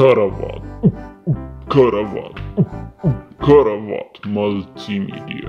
ከረባት ከረባት ከረባት መልቲሚዲያ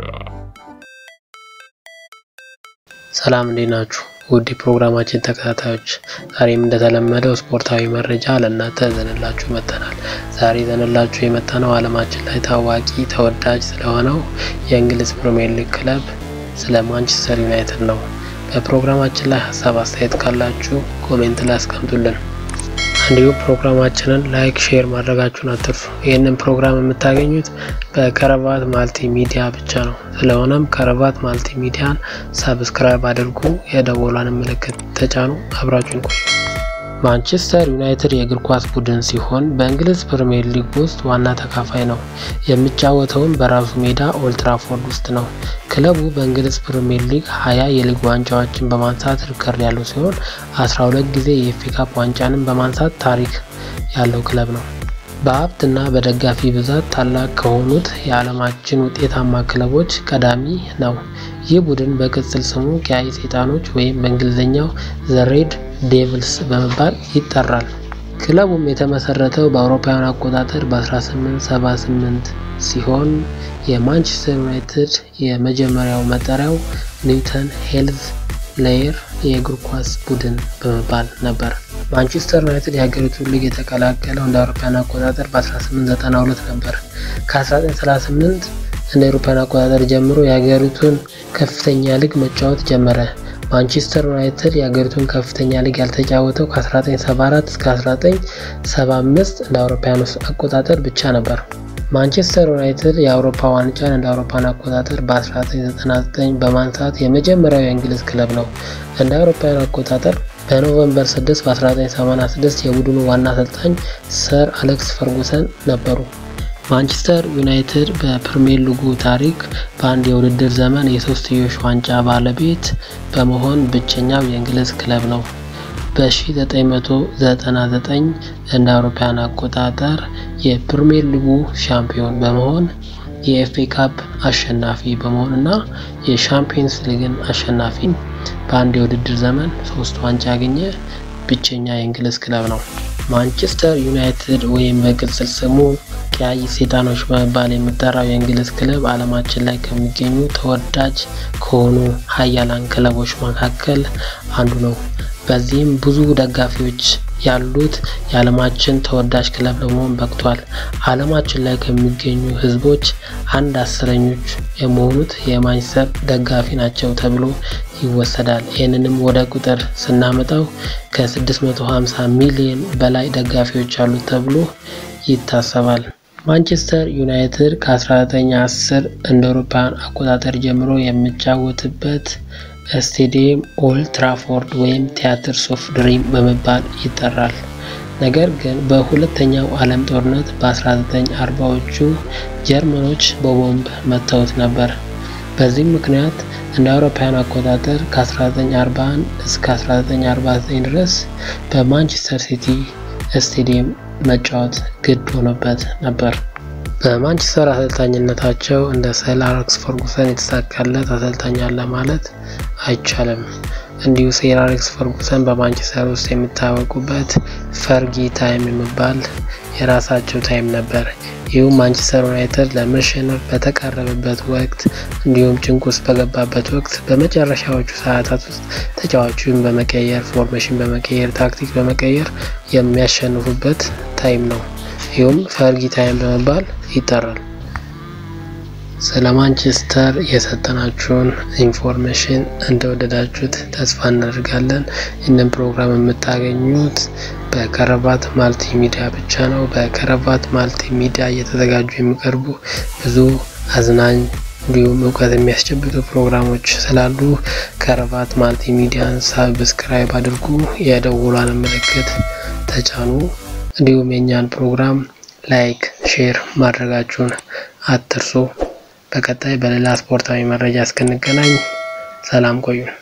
ሰላም እንዴት ናችሁ? ውድ ፕሮግራማችን ተከታታዮች፣ ዛሬም እንደተለመደው ስፖርታዊ መረጃ ለእናንተ ዘንላችሁ መጥተናል። ዛሬ ዘንላችሁ የመጣነው ዓለማችን ላይ ታዋቂ ተወዳጅ ስለሆነው የእንግሊዝ ፕሪሚየር ሊግ ክለብ ስለ ማንቸስተር ዩናይትድ ነው። በፕሮግራማችን ላይ ሀሳብ አስተያየት ካላችሁ ኮሜንት ላይ አስቀምጡልን። እንዲሁም ፕሮግራማችንን ላይክ፣ ሼር ማድረጋችሁን አትርሱ። ይህንን ፕሮግራም የምታገኙት በከረባት ማልቲ ሚዲያ ብቻ ነው። ስለሆነም ከረባት ማልቲ ሚዲያን ሳብስክራይብ አድርጉ፣ የደወሏን ምልክት ተጫኑ። አብራችሁን ቆዩ። ማንቸስተር ዩናይትድ የእግር ኳስ ቡድን ሲሆን በእንግሊዝ ፕሪምየር ሊግ ውስጥ ዋና ተካፋይ ነው። የሚጫወተውም በራሱ ሜዳ ኦልትራፎርድ ውስጥ ነው። ክለቡ በእንግሊዝ ፕሪምየር ሊግ ሀያ የሊግ ዋንጫዎችን በማንሳት ሪከርድ ያለው ሲሆን 12 ጊዜ የኤፍኤ ካፕ ዋንጫንም በማንሳት ታሪክ ያለው ክለብ ነው። በሀብትና በደጋፊ ብዛት ታላቅ ከሆኑት የዓለማችን ውጤታማ ክለቦች ቀዳሚ ነው። ይህ ቡድን በቅጽል ስሙ ቀያይ ሰይጣኖች ወይም በእንግሊዝኛው ዘ ሬድ ዴቪልስ በመባል ይጠራል። ክለቡም የተመሰረተው በአውሮፓውያን አቆጣጠር በ1878 ሲሆን የማንቸስተር ዩናይትድ የመጀመሪያው መጠሪያው ኒውተን ሄልዝ ሌየር የእግር ኳስ ቡድን በመባል ነበር። ማንቸስተር ዩናይትድ የሀገሪቱን ሊግ የተቀላቀለው እንደ አውሮፓውያን አቆጣጠር በ1892 ነበር። ከ1938 እንደ አውሮፓውያን አቆጣጠር ጀምሮ የሀገሪቱን ከፍተኛ ሊግ መጫወት ጀመረ። ማንቸስተር ዩናይትድ የሀገሪቱን ከፍተኛ ሊግ ያልተጫወተው ከ1974 እስከ 1975 እንደ አውሮፓውያን አቆጣጠር ብቻ ነበር። ማንቸስተር ዩናይትድ የአውሮፓ ዋንጫን እንደ አውሮፓን አቆጣጠር በ1999 በማንሳት የመጀመሪያው የእንግሊዝ ክለብ ነው። እንደ አውሮፓውያን አቆጣጠር በኖቨምበር 6 በ1986 የቡድኑ ዋና አሰልጣኝ ሰር አሌክስ ፈርጉሰን ነበሩ። ማንቸስተር ዩናይትድ በፕሪሚየር ሊጉ ታሪክ በአንድ የውድድር ዘመን የሶስትዮሽ ዋንጫ ባለቤት በመሆን ብቸኛው የእንግሊዝ ክለብ ነው። በ1999 እንደ አውሮፓውያን አቆጣጠር የፕሪሚየር ሊጉ ሻምፒዮን በመሆን የኤፍኤ ካፕ አሸናፊ በመሆን እና የሻምፒየንስ ሊግን አሸናፊ በአንድ የውድድር ዘመን ሶስት ዋንጫ ያገኘ ብቸኛ የእንግሊዝ ክለብ ነው። ማንቸስተር ዩናይትድ ወይም በቅጽል ስሙ ቀያይ ሰይጣኖች በመባል የሚጠራው የእንግሊዝ ክለብ ዓለማችን ላይ ከሚገኙ ተወዳጅ ከሆኑ ሀያላን ክለቦች መካከል አንዱ ነው። በዚህም ብዙ ደጋፊዎች ያሉት የዓለማችን ተወዳጅ ክለብ ለመሆን በቅቷል። ዓለማችን ላይ ከሚገኙ ሕዝቦች አንድ አስረኞች የመሆኑት የማንቸስተር ደጋፊ ናቸው ተብሎ ይወሰዳል። ይህንንም ወደ ቁጥር ስናመጣው ከ650 ሚሊዮን በላይ ደጋፊዎች አሉት ተብሎ ይታሰባል። ማንቸስተር ዩናይትድ ከ1910 እንደ አውሮፓውያን አቆጣጠር ጀምሮ የሚጫወትበት ስቴዲየም ኦልድ ትራፎርድ ወይም ቲያትርስ ኦፍ ድሪም በመባል ይጠራል። ነገር ግን በሁለተኛው ዓለም ጦርነት በ1940ዎቹ ጀርመኖች በቦምብ መተውት ነበር። በዚህም ምክንያት እንደ አውሮፓውያን አቆጣጠር ከ1941 እስከ 1949 ድረስ በማንቸስተር ሲቲ ስቴዲየም መጫወት ግድ ሆኖበት ነበር። በማንቸስተር አሰልጣኝነታቸው እንደ ሰር አሌክስ ፈርጉሰን የተሳካለት አሰልጣኝ አለ ማለት አይቻልም። እንዲሁ ሰር አሌክስ ፈርጉሰን በማንቸስተር ውስጥ የሚታወቁበት ፈርጊ ታይም የሚባል የራሳቸው ታይም ነበር። ይህም ማንቸስተር ዩናይትድ ለመሸነፍ በተቃረበበት ወቅት እንዲሁም ጭንቅ ውስጥ በገባበት ወቅት በመጨረሻዎቹ ሰዓታት ውስጥ ተጫዋቹን በመቀየር ፎርሜሽን በመቀየር ታክቲክ በመቀየር የሚያሸንፉበት ታይም ነው። ይህም ፈርጊ ታይም በመባል ይጠራል። ስለ ማንቸስተር የሰጠናችሁን ኢንፎርሜሽን እንደወደዳችሁት ተስፋ እናደርጋለን። ይህንን ፕሮግራም የምታገኙት በከረባት ማልቲ ሚዲያ ብቻ ነው። በከረባት ማልቲ ሚዲያ እየተዘጋጁ የሚቀርቡ ብዙ አዝናኝ እንዲሁም እውቀት የሚያስጨብጡ ፕሮግራሞች ስላሉ ከረባት ማልቲ ሚዲያን ሳብስክራይብ አድርጉ፣ የደውሏን ምልክት ተጫኑ። እንዲሁም የእኛን ፕሮግራም ላይክ፣ ሼር ማድረጋችሁን አትርሱ። በቀጣይ በሌላ ስፖርታዊ መረጃ እስክንገናኝ ሰላም ቆዩን።